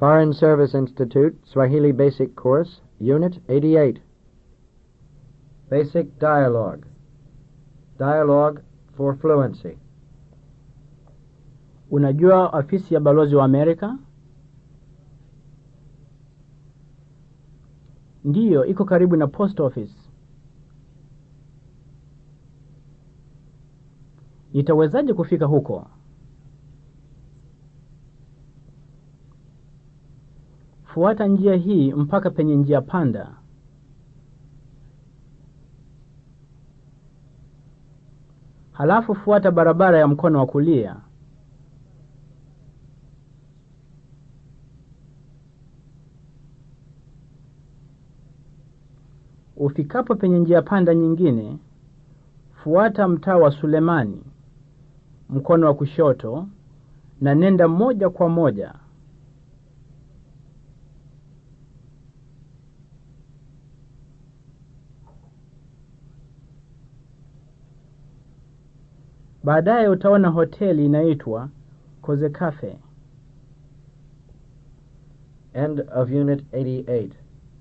Foreign Service Institute, Swahili Basic Course, Unit 88. Basic Dialogue. Dialogue for Fluency. Unajua ofisi ya balozi wa Amerika? Ndiyo, iko karibu na post office. Nitawezaje kufika huko? Fuata njia hii mpaka penye njia panda. Halafu fuata barabara ya mkono wa kulia. Ufikapo penye njia panda nyingine, fuata mtaa wa Sulemani, mkono wa kushoto, na nenda moja kwa moja. Baadaye utaona hoteli inaitwa Koze Cafe. End of Unit 88.